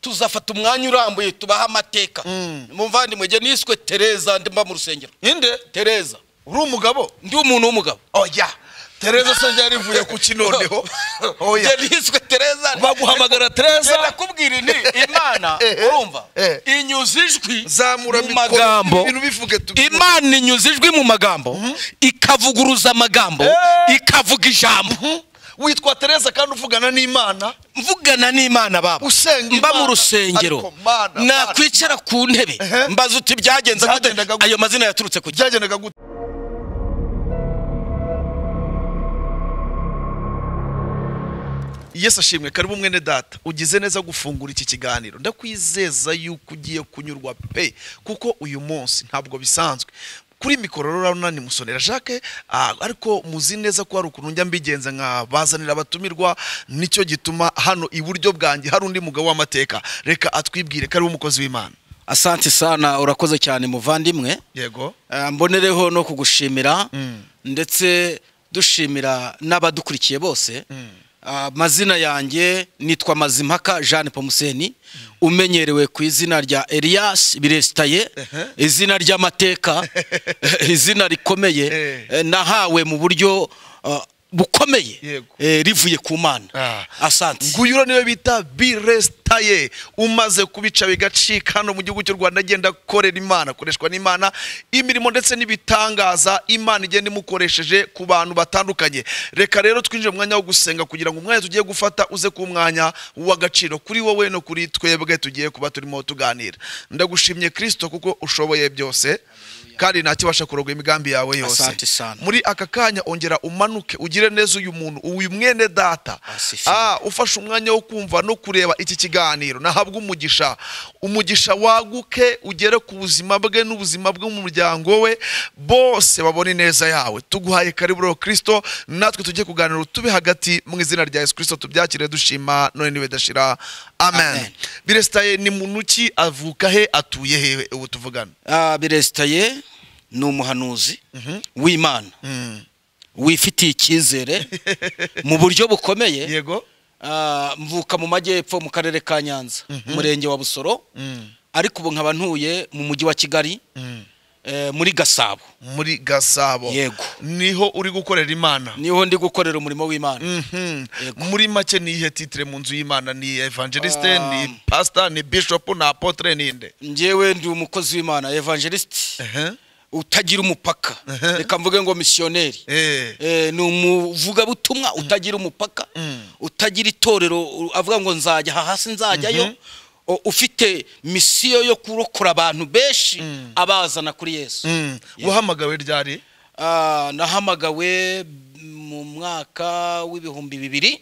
tuzafata umwanya urambuye tubaha amateka muvandimwe niswe tereza mba mu rusengero ninde tereza uri umugabo ndi umuntu w'umugabo oya tereza se ryari rivuye ku kinoneho oya njye niswe tereza baguhamagara tereza Ngenda kubwira inti imana Eh, eh, urumva eh. inyuza ijwi zamura mu mikoro, magambo ibintu bivuge tubyumve. imana inyuza ijwi mu magambo ikavuguruza amagambo ikavuga ijambo witwa tereza kandi uvugana n'imana mvugana n'imana baba Usenga mba mu Imana. rusengero Ariko Mana, Mana. nakwicara ku ntebe Ehe. mbaza uti byagenze gute Byagendaga gute? ayo mazina yaturutse ku byagendaga gute yesu ashimwe karibu mwene data ugize neza gufungura iki kiganiro ndakwizeza yuko ugiye kunyurwa pe kuko uyu munsi ntabwo bisanzwe kuri mikoro rero ni musonera jacques ah, ariko muzi neza ko hari ukuntu njya mbigenza nkabazanira abatumirwa nicyo gituma hano iburyo bwanjye hari undi mugabo w'amateka reka atwibwire karibu umukozi w'imana asante sana urakoze cyane muvandimwe yego Eh, mbonereho no kugushimira Mm. ndetse dushimira n'abadukurikiye bose amazina yanjye nitwa mazimpaka jean pomuseni umenyerewe ku izina rya elias biresitaye izina ry'amateka izina rikomeye Eh. eh, nahawe mu buryo ah, bukomeye Yego. eh, rivuye ku mana Ah. asante nguyura niwe bita biresitaye umaze kubica bigacika hano mu gihugu cy'u rwanda agenda akorera imana akoreshwa n'imana imirimo ndetse n'ibitangaza imana igenda imukoresheje ku bantu batandukanye reka rero twinjire mu mwanya wo gusenga kugira ngo umwanya tugiye gufata uze ku mwanya w'agaciro kuri wowe no kuri twebwe tugiye kuba turimo tuganira ndagushimye kirisito kuko ushoboye byose kandi ntakibasha kuroga imigambi yawe yose Asante sana. muri aka kanya ongera umanuke ugire neza uyu muntu uyu mwene data Asifiwe. Ah, ufashe umwanya wo kumva no kureba iki kiganiro nahabwa umugisha umugisha waguke ugere ku buzima bwe n'ubuzima bw'umuryango we bose babone neza yawe tuguhaye karibu rero kirisito natwe tujye kuganira tube hagati mu izina rya yesu kirisito tubyakire dushima none niwe dashira amen Amen. biresitaye ni muntu ki avuka he atuye hehe ubu tuvugana Ah, biresitaye ni umuhanuzi w'imana wifitiye icyizere mu buryo bukomeye yego Ah, mvuka mu majyepfo mu karere ka nyanza umurenge wa busoro Mm. ariko ubu nkaba ntuye mu mujyi wa kigali Mm. eh, muri gasabo muri gasabo Yego. niho uri gukorera imana niho ndi gukorera umurimo w'imana Mhm. Yego. muri make ni ihe titire mu nzu y'imana ni evangeliste Um, ni pastor ni bishop ni apotre ni nde njyewe ndi umukozi w'imana evangelisite Ehe. utagira umupaka Ehe. reka mvuge ngo misiyoneri Eh. Eh, ni umuvugabutumwa utagira umupaka Mm. utagira itorero u- avuga ngo nzajya aha hasi nzajyayo O- ufite misiyo yo kurokora abantu benshi abazana kuri yesu Mm. wahamagawe ryari Ah, nahamagawe mu mwaka w'ibihumbi bibiri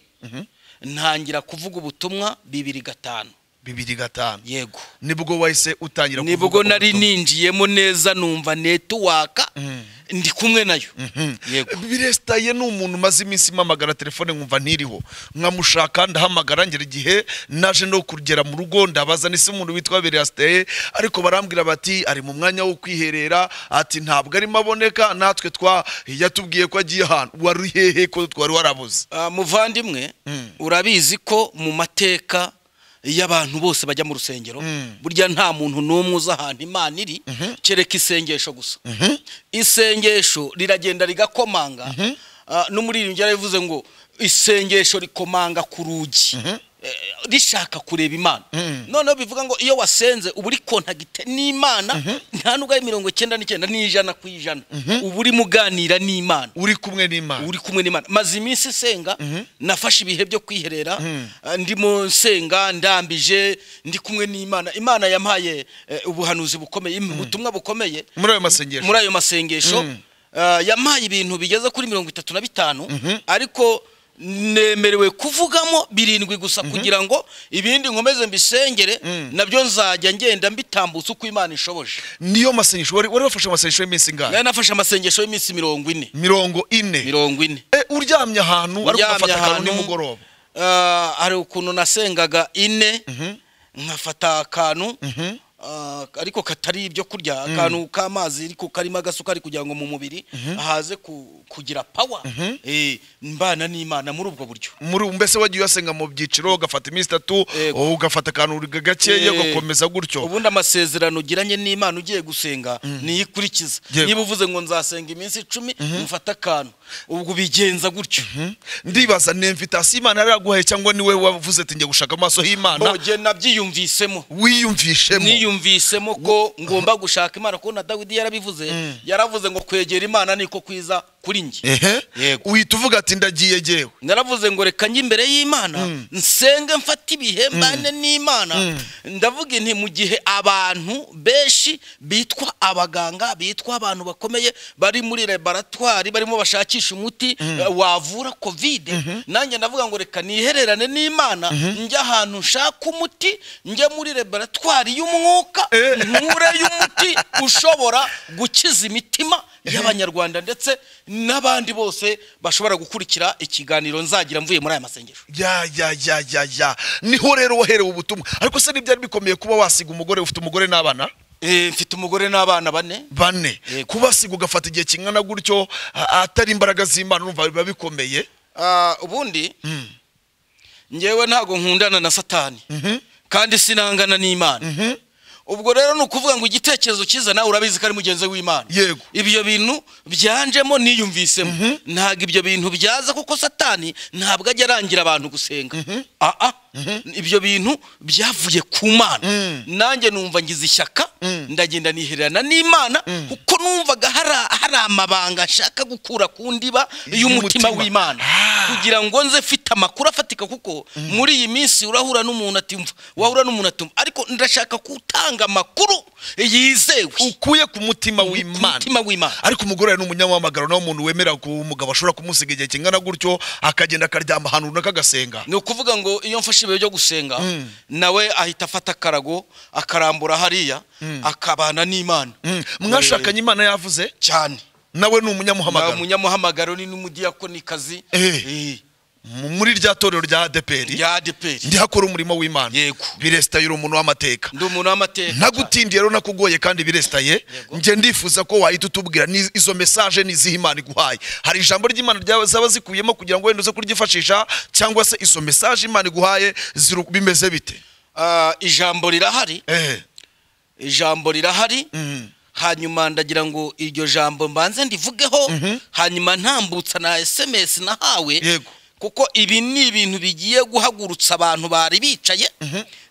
ntangira kuvuga ubutumwa bibiri gatanu bibiri gatanu yego nibwo wahise utangira nibwo kuvuga nari ubutumwa. ninjiyemo neza numva netuwaka ndi kumwe nayo yego biresitaye ni umuntu umaze iminsi mpamagara telefone nkumva ntiriho nkamushaka ndahamagara ngera igihe naje no kugera mu rugo ndabaza nise umuntu witwa biresitaye ariko barambwira bati ari mu mwanya wo kwiherera ati ntabwo arimo aboneka natwe twa yatubwiye ko agiye ahantu wari hehe ko twari warabuze Ah, muvandimwe Mm. urabizi ko mu mateka y'abantu bose bajya mu rusengero burya nta muntu n'umwe uzi ahantu imana iri kereka isengesho gusa isengesho riragenda rigakomanga Ah, n'umuririmbyi yarabivuze ngo isengesho rikomanga ku rugi Eh, rishaka kureba imana noneho bivuga ngo iyo wasenze uba uri kontagite n'imana nta nubwo ari mirongo icyenda n'icyenda n'ijana ku ijana uba urimo uganira n'imana uri kumwe n'imana uri kumwe n'imana maze iminsi senga nafashe ibihe byo kwiherera eh, ndimo nsenga ndambije ndi kumwe n'imana imana yampaye eh, ubuhanuzi bukomeye im- ubutumwa bukomeye muri ayo masengesho muri ayo masengesho eh, yampaye ibintu bigeze kuri mirongo itatu na bitanu ariko nemerewe kuvugamo birindwi gusa kugira ngo ibindi nkomeze mbisengere nabyo nzajya ngenda mbitambutsa uko imana ishoboje niyo masengesho wari wari wafashe amasengesho y'iminsi ingahe nari nafashe amasengesho y'iminsi mirongo ine mirongo ine mirongo ine Eh, uryamye ahantu wari uryamye ugafata akantu ahantu nimugoroba ah, hari ukuntu nasengaga ine nkafata akantu ah, ariko katari ibyo kurya akantu k'amazi ariko karimo agasukari kugira ngo mu mubiri haze ku- kugira pawa mbana n'imana muri ubwo buryo muri mbese wagiye uyasenga mu byiciro ugafata iminsi itatu Yego. ugafata akantu gakeya Eh, ugakomeza gutyo ubundi amasezerano ugiranye n'imana ugiye gusenga niyo ikurikiza Yego. niba uvuze ngo nzasenga iminsi icumi mufate akantu ubwo ubigenza gutyo ndibaza ni imvitasiyo imana yari yaguhaye cyangwa niwe wavuze ati njye gushaka amaso y'imana nogena nabyiyumvisemo wiyumvishemo niyumvisemo ko ngomba gushaka imana kuko na dawidi yarabivuze yaravuze ngo kwegera imana niko kwiza kuri njye ehe Yego. uhita uvuga ati ndagiye jyewe naravuze ngo reka njye imbere y'imana nsenge mfate ibihe mbane n'imana ndavuga inti mu gihe abantu benshi bitwa abaganga bitwa abantu bakomeye bari muri laboratwari barimo bashakisha umuti eh, wavura kovide nanjye ndavuga ngo reka nihererane n'imana njye ahantu nshaka umuti njye muri laboratwari y'umwuka Eh. nkureyo umuti ushobora gukiza imitima y'abanyarwanda ndetse n'abandi bose bashobora gukurikira ikiganiro nzagira mvuye muri aya masengesho ya ya ya ya ya niho rero waherewe ubutumwa ariko se ntibyari bikomeye kuba wasiga umugore ufite umugore n'abana Eh, mfite umugore n'abana bane bane Yego. kubasiga ugafata igihe kingana gutyo a- atari imbaraga z'imana urumva biba bikomeye Ah, ubundi ngewe ntabwo nkundana na satani kandi sinangana n'imana ubwo rero ni ukuvuga ngo igitekerezo cyiza nawe urabizi ko ari mugenzi w'imana Yego. ibyo bintu byanjemo niyumvisemo ntabwo ibyo bintu byaza kuko satani ntabwo ajya arangira abantu gusenga aa ibyo bintu byavuye ku mana nanjye numva ngize ishyaka ndagenda nihererana n'imana kuko numvaga hari- hari amabanga nshaka gukura ku ndiba y'umutima Y'umutima. w'imana kugira ngo nze mfite amakuru afatika kuko muri iyi minsi urahura n'umuntu atumva wahura n'umuntu atumva ariko ndashaka gutanga amakuru yizewe ukuye ku mutima ku w'imana mutima w'imana ariko umugore ni umunyamamagaro nawe umuntu wemera ko umugabo ashobora kumusiga igihe kingana gutyo akagenda akaryama ahantu runaka agasenga ni ukuvuga ngo iyo mfashe ibihe byo gusenga nawe ahita afata akarago akarambura hariya akabana n'imana Mm, mwashakanye imana yavuze cyane nawe ni nta umunyamuhamagaro umunyamuhamagaro ni n'umudiyakonikazi Eh. eh, M- muri rya torero rya adeperi rya adeperi ndi hakora umurimo w'imana Yego. biresitaye uri umuntu w'amateka ndi umuntu w'amateka nagutindiye rero nakugoye kandi biresitaye njye ndifuza ko wahita utubwira ni- izo mesaje ni izihe imana iguhaye hari ijambo ry'imana ryawe zaba zikuyemo kugira ngo wenda uze kuryifashisha cyangwa se izo mesaje imana iguhaye ziru- bimeze bite Ah, ijambo rirahari ehe ijambo rirahari hanyuma ndagira ngo iryo jambo mbanze ndivugeho hanyuma ntambutsa na sms nahawe Yego. kuko ibi ni ibintu bigiye guhagurutsa abantu bari bicaye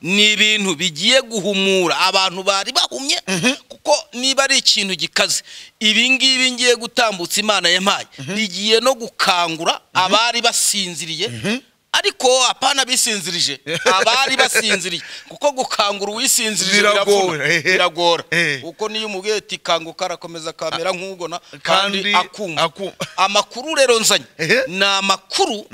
ni ibintu bigiye guhumura abantu bari bahumye kuko niba ari ikintu gikaze ibi ngibi ngiye gutambutsa imana yampaye rigiye no gukangura abari basinziriye ariko apana bisinzirije abari basinziriye kuko gukangura uwisinzirije Biragora, biravuna ehe. biragora Eh. kuko niyo umubwiye ati kanguka arakomeza akamera nk'ugona kandi kandi akumva akum- amakuru rero nzanye Ehe. ni amakuru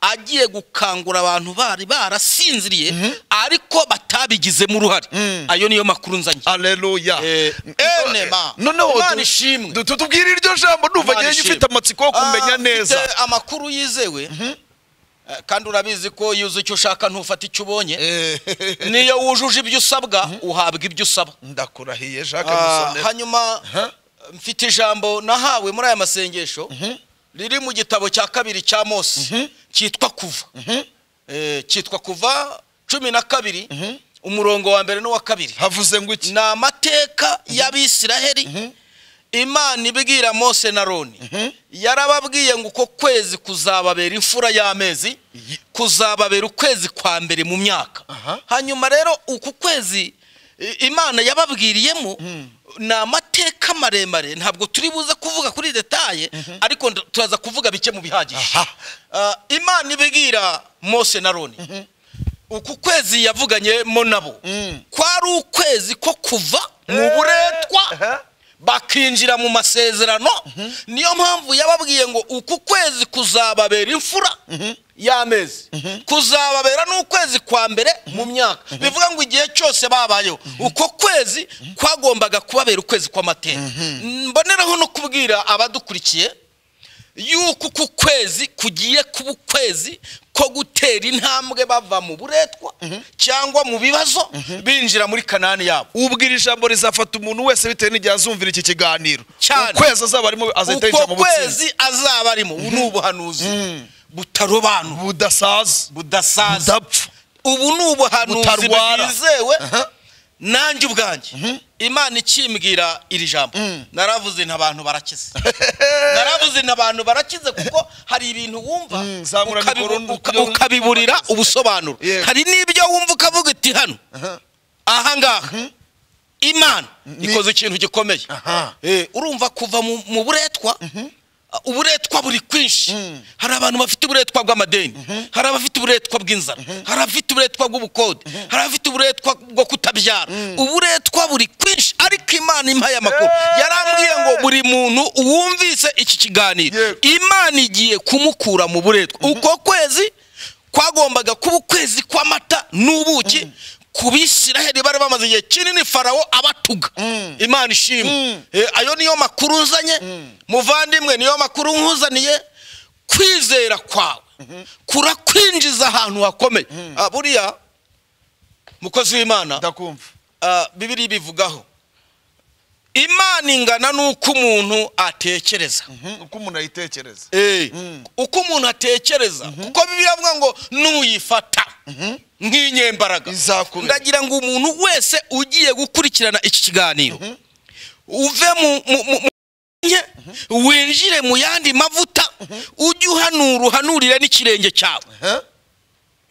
agiye gukangura abantu bari barasinziriye ariko batabigizemo uruhare ayo niyo makuru nzanye aleluya Eh, none ma. Imana ishimwe. noneho tubwire iryo jambo ndumva Imana ngewe ishimwe. ufite amatsiko yo kumenya Ah, neza mfite amakuru yizewe Eh, kandi urabizi ko iyo uzi icyo ushaka ntufata icyo ubonye niyo wujuje ibyo usabwa uhabwa ibyo usaba ndakurahiye jacques Ah, musonera hanyuma mfite ijambo nahawe muri aya masengesho riri mu gitabo cya kabiri cya mose cyitwa kuva Eh, cyitwa kuva cumi na kabiri umurongo wa mbere n'uwa kabiri havuze ngo iki ni amateka y'abisiraheli imana ibwira mose na roni yarababwiye ngo uko kwezi kuzababera imfura y'amezi kuzababera ukwezi kwa mbere mu myaka Aha. hanyuma rero uku kwezi i- imana yababwiriyemo ni amateka maremare ntabwo turi buze kuvuga kuri detaye ariko nda- turaza kuvuga bike mu bihagije aha Ah, imana ibwira mose na roni uku kwezi yavuganyemo nabo kwari ukwezi ko kuva mu buretwa aha. bakinjira mu masezerano niyo mpamvu yababwiye ngo uku kwezi kuzababera imfura y'amezi kuzababera n'ukwezi kwa mbere mu myaka bivuga ngo igihe cyose babayeho uko kwezi kwagombaga kubabera ukwezi kw'amateka mboneraho no kubwira abadukurikiye yuko uku kwezi kugiye kuba ukwezi ko gutera intambwe bava mu buretwa cyangwa mu bibazo binjira muri kanani yabo ubwira ijambo rizafata umuntu wese bitewe n'igihe azumvira iki kiganiro Cyane. ukwezi azaba arimo azahita yinjira uko mu butsinzi kwezi azaba arimo ubu ni ubuhanuzi butarobanura budasaza budasaza budapfa ubu ni ubuhanuzi Butarwara. bwizewe Aha. nanjye ubwanjye imana ikimbwira iri jambo naravuze nti abantu barakize naravuze nti abantu barakize kuko hari ibintu wumva Mm, zamura ukabibu- mikoro ndi uka- kugira- ukabiburira ubusobanuro Yego. hari n'ibyo wumva ukavuga uti hano Aha. aha ngaha imana Ni- ikoze ikintu gikomeye Aha. Eh, urumva kuva mu mu buretwa uh, uburetwa buri kwinshi hari abantu bafite uburetwa bw'amadeni hari abafite uburetwa bw'inzara hari abafite uburetwa bw'ubukode hari abafite uburetwa bwo kutabyara uburetwa buri kwinshi ariko imana impaye amakuru Eh. yarambwiye ngo buri muntu wumvise iki kiganiro Yego. imana igiye kumukura mu buretwa uko kwezi kwagombaga kuba ukwezi kw'amata n'ubuki ku bisiraheli bari bamaze igihe kinini farawo abatuga imana ishimwe Eh, ayo niyo makuru uzanye muvandimwe niyo makuru nkuzaniye kwizera kwawe kurakwinjiza ahantu hakomeye Ah, buriya mukozi w'imana ndakumva ah, bibiri bivugaho imana ingana n'uko umuntu atekereza Mhm, uko umuntu ayitekereza Eh, Mm. uko umuntu atekereza kuko bibiliya avuga ngo nuyifata nk'inyembaraga Izakubera. ndagira ngo umuntu wese ugiye gukurikirana iki kiganiro uve mu- mu- mu mu- nke, winjire mu yandi mavuta ujye uhanura uhanurire n'ikirenge cyawe Eh?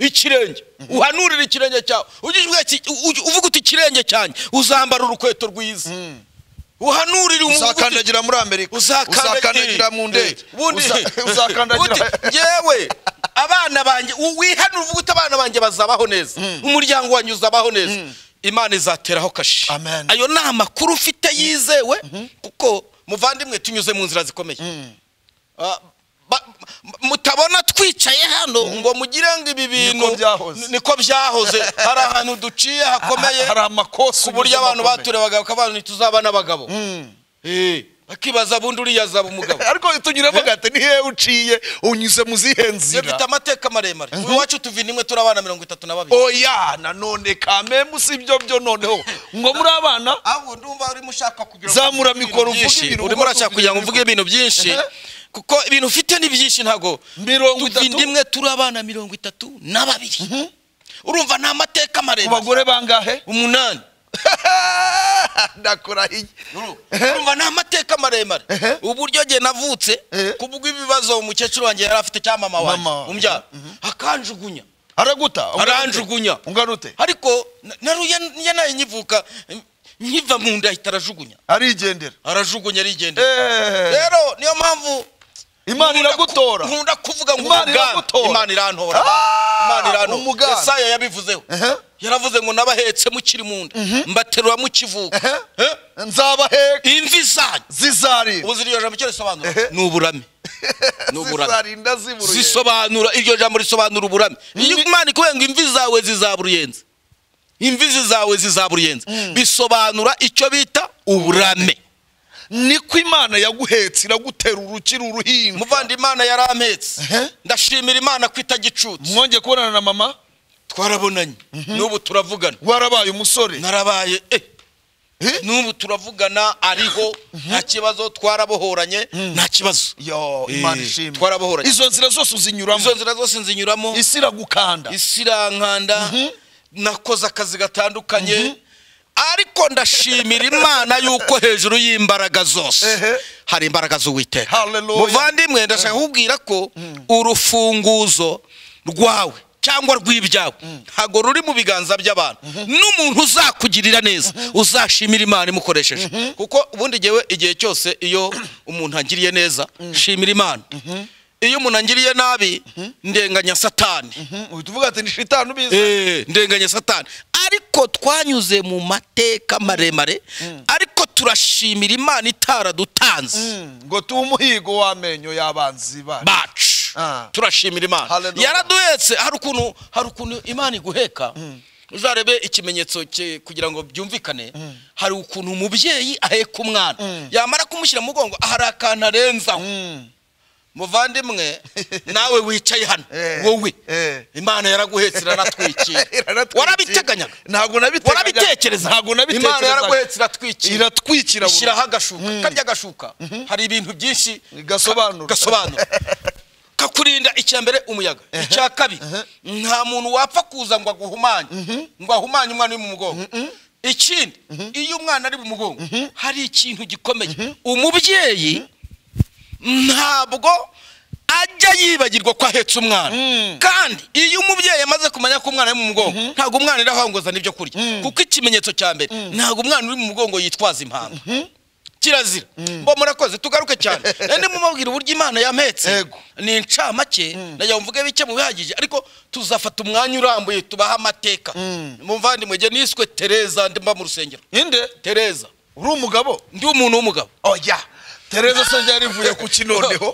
ikirenge uhanurire ikirenge cyawe ujye uvuga iki- u- u- uvuga uti ikirenge cyanjye uzambara urukweto rwiza uhanurire umuntu uvuga uti- uzakandagira muri amerika uzakandagira uzakandagira mu ndege ubundi Uza- uzakandagira uti, yewe abana banjye u- wihanure uvuga uti abana banjye bazabaho neza umuryango wanjye uzabaho neza imana izateraho kashi Amen. ayo ni amakuru ufite yizewe kuko muvandimwe tunyuze mu nzira zikomeye Ah, ba- m- mutabona twicaye hano ngo mugire ngo ibi bintu byahoze. niko byahoze hari ahantu duciye hakomeye hari amakosa ku buryo ugize abantu amakomeye. baturebaga bakavuga ngo ntituzaba n'abagabo Mm. Eh, bakibaza bundi uriya azaba umugabo ariko tunyuremo gate ni hehe uciye unyuze mu zihe iyo dufite nzira amateka maremare uyu wacu tuvinimwe turi abana mirongo itatu na babiri oya nanone kamemu si ibyo byo noneho ngo muri abana ahubwo ndumva urimo ushaka kugira ngo Zamura uvuge mikoro, ibintu uvuge byinshi. ibintu, urimo uko urashaka kugira ngo mvuge ibintu byinshi Aha. kuko ibintu ufite ni byinshi ntabwo Mirongo itatu. tuvindimwe turi abana mirongo itatu na babiri urumva ni amateka ku maremare bagore bangahe umunani ndakurahiye urumva ni amateka maremare Ehe. uburyo jye navutse Ehe. kubw'ibibazo umukecuru wanjye yari afite cyangwa mama wanjye Mama wawe. umbyara akanjugunya araguta aranjugunya unganute ariko na- naruya niya nayo nyivuka nkiva mu nda ahita arajugunya arigendera arajugunya arigendera Eh, rero niyo mpamvu imana nkunda ku- iragutora nkunda kuvuga ngo Imana umugambi. iragutora. imana irantora Ah, imana irantora umugambi. Yesaya yabivuzeho Ehe. yaravuze ngo nabahetse mukiri mu nda mbaterura mukivuka Ehe. Eh? nzabaheka imvi zanyu zizarinda ubu ziri iryo jambo icyo risobanura Ehe. ni uburame ni uburame zizarinda ziburuye zisobanura iryo jambo risobanura uburame iyo imana ikubwiye ngo imvi zawe zizaba uruyenzi imvi zawe zizaba uruyenzi bisobanura icyo bita uburame niko imana yaguhetse iragutera urukiri uruhinja muvandi imana yarampetse Ehe. ndashimira imana ko itagicutse mwongeye kubonana na mama twarabonanye n'ubu turavugana warabaye umusore narabaye eh Eh? n'ubu turavugana ariho nta kibazo twarabohoranye nta kibazo yo imana Eh, ishimwe twarabohoranye. izo nzira zose uzinyuramo izo nzira zose nzinyuramo isi iragukanda isi irankanda nakoze akazi gatandukanye ariko ndashimira imana yuko hejuru y'imbaraga zose Ehe. hari imbaraga z'uwiteka Hallelujah. muvandimwe ndashaka kukubwira ko urufunguzo rwawe cyangwa rw'ibyawe ntabwo ruri mu biganza by'abantu n'umuntu uzakugirira neza uzashimira imana imukoresheje kuko ubundi ngewe igihe cyose iyo umuntu angiriye neza shimira imana iyo umuntu angiriye nabi ndenganya satani Mhm, uhita uvuga ati ni shitani ubizi Eh, ndenganya satani ariko twanyuze mu mateka maremare ariko turashimira imana itaradutanze Mm, ngo tuhe umuhigo w'amenyo y'abanzi bacu bacu Ah. turashimira imana Hallelujah. yaraduhetse hari ukuntu hari ukuntu imana iguheka uzarebe ikimenyetso cye kugira ngo byumvikane hari ukuntu umubyeyi aheka umwana yamara kumushyira mu mugongo hari akantu arenzaho Mm, muvandimwe nawe wicaye hano Eh, wowe eh. imana yaraguhetse iranatwikira Iranatwikira. warabiteganyaga Ntabwo nabiteganyaga. warabitekereza Ntabwo nabitekerezaga. imana yaraguhetse iratwikira Iratwikira burundu. ishyiraho agashuka karya gashuka hari ibintu byinshi Gasobanura. ka- gasobanura kakurinda icya mbere umuyaga icya kabiri nta muntu wapfa kuza ngo aguhumanye ngo ahumanye umwana uri mu mugongo ikindi iyo umwana ari mu mugongo hari ikintu gikomeye umubyeyi ntabwo ajya yibagirwa ko ahetse umwana kandi iyo umubyeyi amaze kumenya ko umwana ari mu mugongo ntabwo umwana iri aho ngo azane ibyo kurya kuko ikimenyetso cya mbere ntabwo umwana uri mu mugongo yitwaza impanga kirazira mbo murakoze tugaruke cyane nari mumubwira uburyo imana yampetse Yego. ni incamake nayo mvuge bike mu bihagije ariko tuzafata umwanya urambuye tubaha amateka muvandimwe jye niswe tereza mba mu rusengero inde tereza uri umugabo ndi umuntu w'umugabo oya tereza se ryari rivuye ku kinoneho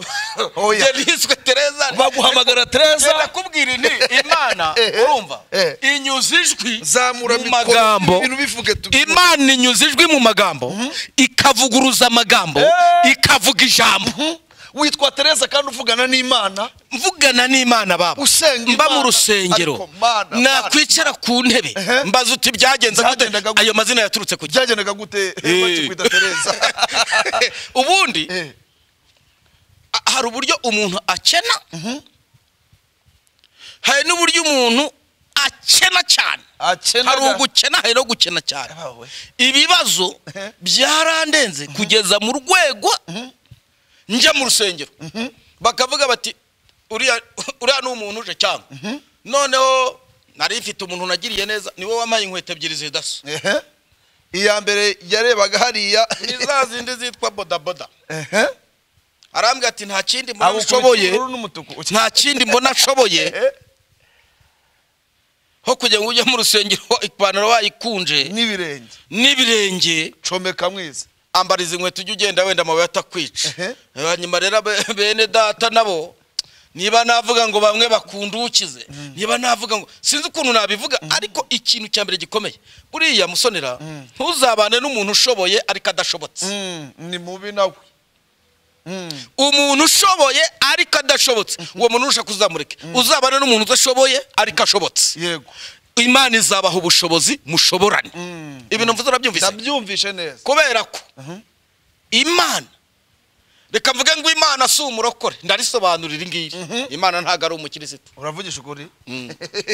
Jye oya niswe tereza baguhamagara tereza ndakubwira nti imana Eh, eh, urumva eh. inyuza ijwi zamura mu mikoro, magambo ibintu bivuge tubyumve. imana inyuza ijwi mu magambo ikavuguruza amagambo Eh. ikavuga ijambo witwa tereza kandi uvugana n'imana mvugana n'imana baba Usenga mba Imana, mu rusengero ariko Mana, Mana. nakwicara ku ntebe Ehe. mbaza uti byagenze gute Byagendaga gute? ayo mazina yaturutse ku gihe byagendaga gute Eh. bakikwita tereza ubundi Eh, a- hari uburyo umuntu akena hari n'uburyo umuntu akena cyane akenaga- hari ugukena hari no gukena cyane Yabawe. ibibazo Ehe. byarandenze kugeza mu rwego njya mu rusengero bakavuga bati uriya uriya ni umuntu uje cyangwa noneho nari mfite umuntu nagiriye neza niwe wampaye inkweto ebyiri zidasa Ehe. iya mbere yarebaga hariya ni za zindi zitwa bodaboda Ehe. arambwira ati nta kindi mbona Agukubita ushoboye ubururu n'umutuku nta kindi mbona ashoboye Ehe. ho kugira ngo ujye mu rusengero ipantaro wayikunje n'ibirenge n'ibirenge comeka mwiza ambariza inkweto ujye ugenda wenda amabuye atakwica Ehe. hanyuma rero abe- bene data nabo niba navuga ngo bamwe bakundukize niba navuga ngo sinzi ukuntu nabivuga ariko ikintu cya mbere gikomeye buriya musonera ntuzabane n'umuntu ushoboye ariko adashobotse Mm, ni mubi nawe Mm. umuntu ushoboye ariko adashobotse uwo muntu urusha kuzamureke uzabane n'umuntu udashoboye ariko ashobotse yego imana izabaha ubushobozi mushoborane Mm. ibintu mvuze urabyumvise ndabyumvishe neza kubera ko imana reka mvuge ngo imana si umurokore ndarisobanura iri ngiri imana ntabwo ari umukirisitu uravugisha ukuri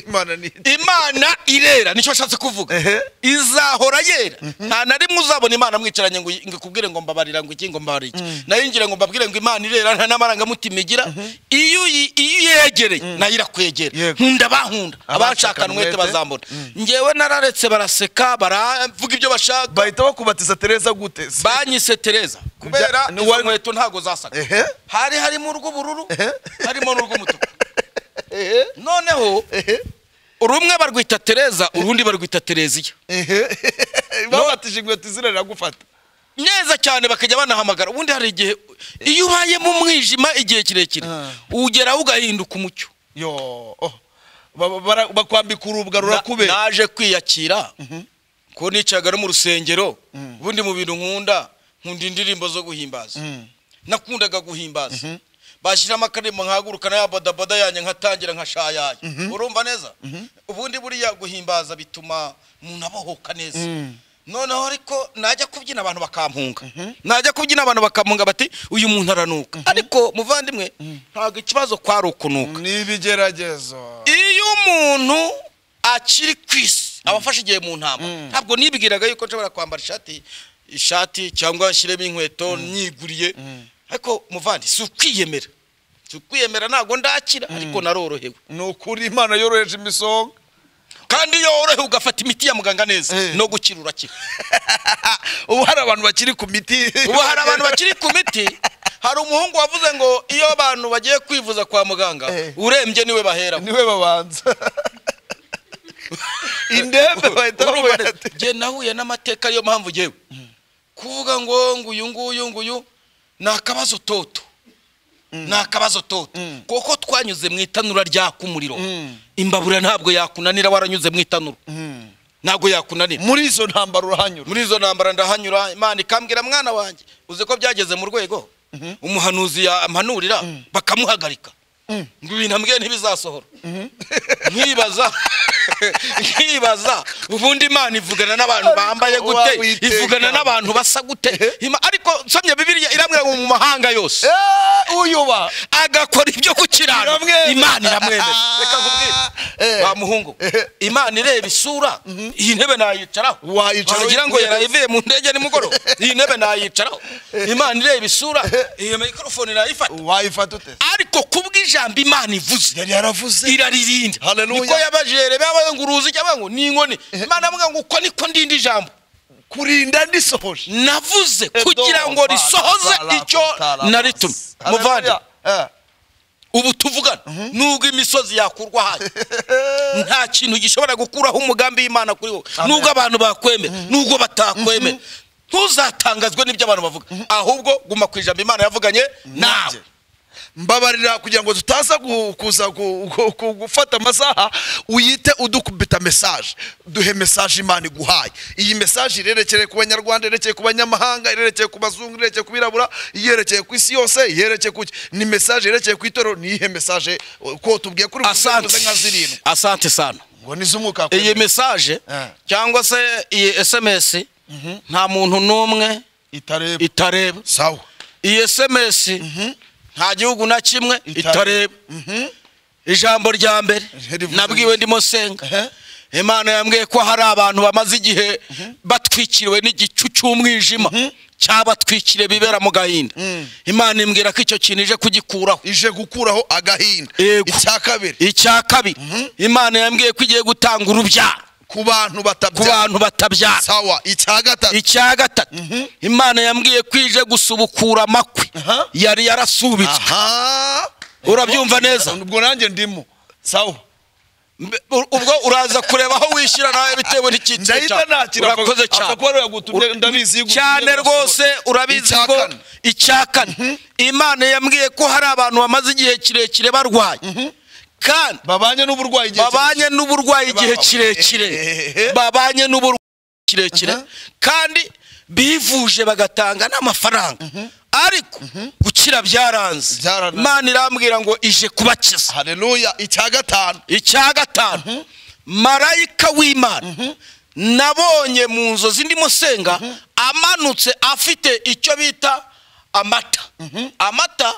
imana ni imana irera nicyo ashatse kuvuga Ehe. izahora yera nta na rimwe uzabona imana mwicaranye ngo ngo ikubwire ngo mbabarira ngo iki ngo mbabarire iki nayo ngira ngo mbabwire ngo imana irera nta n'amarangamutima igira iyo uyi- iyo uyegereye nayo irakwegera Yego. nkunda abahunda abashakana umwete umwete. bazambona ngewe nararetse baraseka baravuga ibyo bashaka bahita bakubatiza tereza gute se? banyise tereza kubera Ni izo wari- nkweto ntabwo zasaga Ehe. hari harimo urw'ubururu Ehe. harimo n'urw'umutuku Ehe. noneho Ehe. rumwe barwita tereza urundi barwita tereziya Ehe. babatije inkweto izina riragufata neza cyane bakajya banahamagara ubundi hari igihe iyo ubaye mu mwijima igihe kirekire Ah. ugeraho ugahinduka umucyo yo oh. Ba- bara- bakwambika urubwa Na- rurakubera naje kwiyakira ko nicaga no mu rusengero ubundi mu bintu nkunda nkunda indirimbo zo guhimbaza nakundaga guhimbaza bashyiramo akaririmbo nkahaguruka n'aya bodaboda yanjye nkatangira nkashayaya urumva neza ubundi buriya guhimbaza bituma umuntu abohoka neza noneho ariko najya kubyina abantu bakampunga najya kubyina abantu bakampunga bati uyu muntu aranuka ariko muvandimwe ntabwo ikibazo kwari ukunuka ni ibigeragezo iyo umuntu akiri ku isi aba afashe igihe mu ntama ntabwo nibwiraga yuko nshobora kwambara ishati ishati cyangwa nshyiremo inkweto nyiguriye ariko muvandi si ukwiyemera si ukwiyemera ntabwo ndakira ariko narorohewe ni ukuri imana yoroheje imisonga kandi iyo worohewe ugafata imiti ya muganga neza Eh. no gukira urakira ubu hari abantu bakiri ku miti ubu hari abantu bakiri ku miti hari umuhungu wavuze ngo iyo abantu bagiye kwivuza kwa muganga Eh. urembye niwe baheraho niwe babanza indembe bahita Urumva bamubwira neza? Njye nahuye n'amateka ariyo mpamvu ngewe kuvuga ngo nguyu nguyu nguyu ni akabazo toto ni akabazo toto kuko twanyuze mu itanura ryaka umuriro imbabura ntabwo yakunanira waranyuze mu itanura ntabwo yakunanira muri izo ntambaro urahanyura muri izo ntambara ndahanyura imana ikambwira mwana wanjye uzi ko byageze mu rwego umuhanuzi yampanurira bakamuhagarika ngo ibintu ambwiye ntibizasohora nkibaza nkibaza ubundi imana ivugana n'abantu Ariko bambaye wa gute Uwiteka. ivugana n'abantu basa gute Ima- ariko nsomye bibiriya irambwira ngo mu mahanga yose Eh, uyuba agakora ibyo ku kiraro Biramwemera. imana iramwemera reka Eh. nkubwire wa muhungu imana ireba isura iyi ntebe nayicaraho Wayicara wagira ngo uyikure. yarayivuye mu ndege nimugoroba iyi ntebe nayicaraho imana ireba isura iyo mikorofone nayifata wayifata ute ariko kubw'ijambo imana ivuze yari yaravuze iraririnda Hallelujah. niko yabajere babaye ngo uruzi cyangwa ngo ni inkoni imana avuga ngo uko niko ndinda ijambo kurinda ndisohoje navuze Edo, kugira ngo Bana, risohoze Tala, icyo Tala, naritumye Hallelujah. muvande Eh. ubu tuvugana nubwo imisozi yakurwa hasi nta kintu gishobora gukuraho umugambi w'imana kuri wowe Amen. nubwo abantu bakwemera nubwo batakwemera ntuzatangazwe n'ibyo abantu bavuga ahubwo guma ku ijambo imana yavuganye nawe mbabarira kugira ngo tutaza gu- kuza gu- gu- gu- gufata amasaha uyite udukubita mesaje duhe mesaje imana iguhaye iyi mesaje irerekeye ku banyarwanda irerekeye ku banyamahanga irerekeye ku bazungu irerekeye ku birabura iyerekeye ku isi yose iyerekeye ku ni mesaje irerekeye ku itorero ni iyihe mesaje uh, ko tubwiye kuri buri asante nka zirindwi asante sana ngo ni iz'umwuka wa iyi kwemera. mesaje Eh. cyangwa se iyi sms nta muntu n'umwe itareba itareba sawa iyi sms nta gihugu na kimwe Itareba. itareba ijambo rya mbere Rivuze nabwiwe ndimo senga Ehe. imana yambwiye ko hari abantu bamaze igihe batwikiriwe n'igicu cy'umwijima cyabatwikiriye bibera mu gahinda imana imbwira ko icyo kintu ije kugikuraho ije gukuraho agahinda Yego. icya kabiri icya kabiri imana yambwiye ko igiye gutanga urubyaro ku bantu ku batabyara bantu batabyara sawa icya gatatu icya gatatu imana yambwiye ko ije gusubukura amakwe Aha. yari yarasubitswe aha urabyumva neza ubwo nanjye ndimo sawa Mbe- u- ubwo uraza kureba aho wishyira nawe bitewe n'icyiciro Ndahita nakira, urakoze apfa- apfa cyane kuba yagutumye, Ura- ndabizi, yagutumye cyane gusohora. rwose urabizi Icya ko kane. icya kane imana yambwiye ko hari abantu bamaze igihe kirekire barwaye kandi babanye n'uburwayi igihe babanye n'uburwayi igihe Babawe. kirekire Ehehe. babanye n'uburwayi kirekire kandi bivuje bagatanga n'amafaranga ariko gukira byaranze Byaranze. imana irambwira ngo ije kubakiza hareruya icya gatanu icya gatanu marayika w'imana nabonye mu nzozi ndimo senga amanutse afite icyo bita amata amata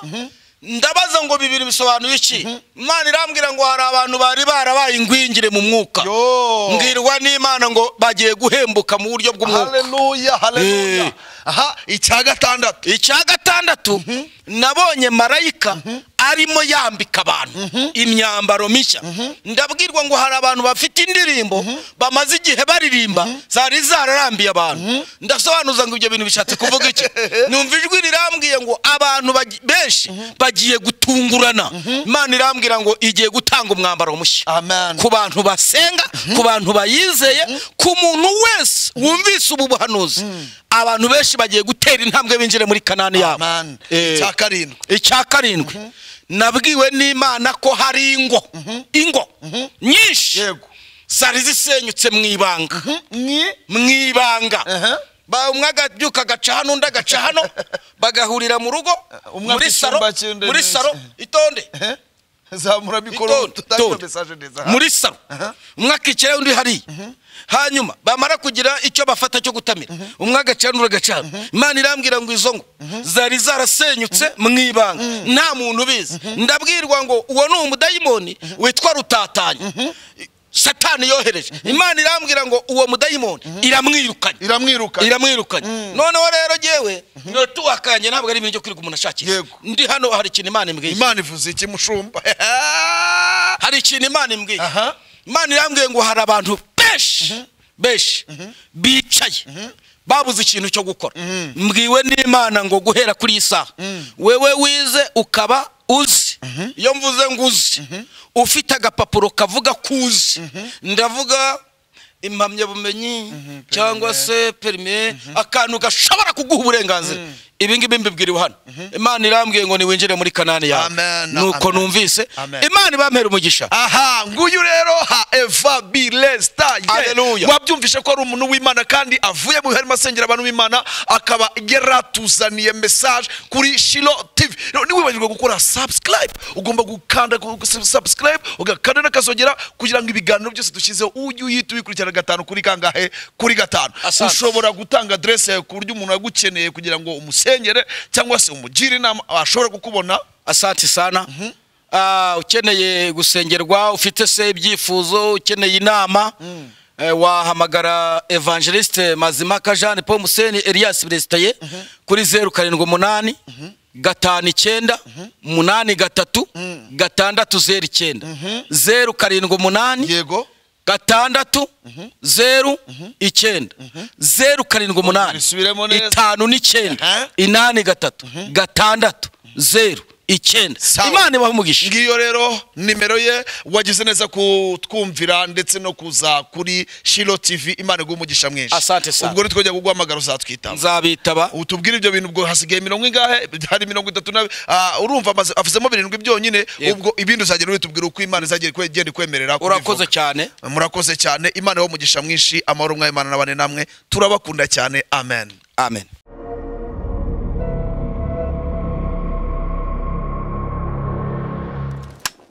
ndabaza ngo bibiri bisobanuye iki imana irambwira ngo hari abantu bari barabaye ingwingire mu mwuka Yo. mbwirwa n'imana ngo bagiye guhembuka mu buryo bw'umwuka hareruya hareruya Eh. aha icya gatandatu icya gatandatu nabonye marayika arimo yambika abantu imyambaro mishya ndabwirwa ngo hari abantu bafite indirimbo bamaze igihe baririmba zari zararambiye abantu ndasobanuza ngo ibyo bintu bishatse kuvuga iki numva ijwi rirambwiye ngo abantu bagi- benshi bagiye gutungurana imana irambwira ngo igiye gutanga umwambaro mushya amen ku bantu basenga ku bantu bayizeye ku muntu wese wumvise ubu buhanuzi abantu benshi bagiye gutera intambwe binjire muri kanani yabo Amen. Eh, Icya karindwi. icya karindwi nabwiwe n'imana ko hari ingo ingo nyinshi Yego. zari zisenyutse mu ibanga ni mu ibanga Aha. Ba- umwe agabyuka agaca hano undi agaca hano bagahurira mu rugo Umwe muri afite saro icyumba cy'inde- muri saro itonde Eh? zamura mikoro Itonde, tutangire itonde. mesaje neza muri salo umwe akikirayo undi hariya hanyuma bamara kugira icyo bafata cyo gutamira umwe agacana undi agacana imana irambwira ngo izo ngo zari zarasenyutse mu ibanga nta muntu ubizi ndabwirwa ngo uwo ni umudayimoni witwa rutatanya satani yohereje imana irambwira ngo uwo mudayimoni iramwirukanye iramwiruka iramwirukanye noneho rero jyewe tuwakanye ntabwo ari ibintu byo kwirirwa umuntu ashakisha Yego. ndi hano hari ikintu imana imbwiye imana ivuze iki mushumba hari ikintu imana imbwiye Aha. imana irambwiye ngo hari abantu benshi benshi bicaye babuze ikintu cyo gukora mbwiwe n'imana ngo guhera kuri iyi saha wewe wize ukaba uzi iyo mvuze ngo uzi ufite agapapuro kavuga ko uzi ndavuga impamyabumenyi cyangwa se perime akantu gashobora kuguha uburenganzira ibi ngibi mbibwiriwe hano imana irambwiye ngo niwinjire muri kanani yawe Amen, nuko amen. numvise Amen. imana ibampera umugisha aha nguyu rero ha eva bilesta Hallelujah. wabyumvishe ko ari umuntu w'imana kandi avuye mu bihe arimo asengera abantu b'imana akaba yaratuzaniye mesaje kuri shilo tv Rero ntiwibagirwe gukora subscribe ugomba gukanda ku- ku- subscribe ugakanda n'akazogera kugira ngo ibiganiro byose dushyizeho ujye uhita ubikurikirana gatanu kuri kangahe kuri gatanu Asante. ushobora gutanga adresse yawe ku buryo umuntu agukeneye kugira ngo umusengere cyangwa se umugire inama ashobora kukubona asante sana Ah, ukeneye gusengerwa ufite se ibyifuzo ukeneye inama eh, wahamagara evangeliste mazimaka jean paul museni elias brestaye kuri zeru karindwi umunani gatanu icyenda umunani gatatu gatandatu zeru icyenda zeru karindwi umunani yego gatandatu zeru icyenda zeru karindwi umunani Bisubiremo neza. itanu n'icyenda Aha. inani gatatu gatandatu zeru icyenda Sawa. imana ibaha umugisha ngiyo rero nimero ye wagize neza kutwumvira ndetse no kuza kuri shilo tv imana iguha umugisha mwinshi Asante sana. ubwo nitwongera kuguhamagara uzatwitaba nzabitaba utubwire ibyo bintu ubwo hasigaye mirongo ingahe hari mirongo itatu na ah, urumva amaze- avuzemo birindwi byonyine Yego. ubwo ibindi uzagera witubwira uko imana izagera ikwe- igenda ikwemerera urakoze kubivuga. cyane murakoze cyane imana ibahe umugisha mwinshi amahoro mw'imana n'abane namwe turabakunda cyane amen amen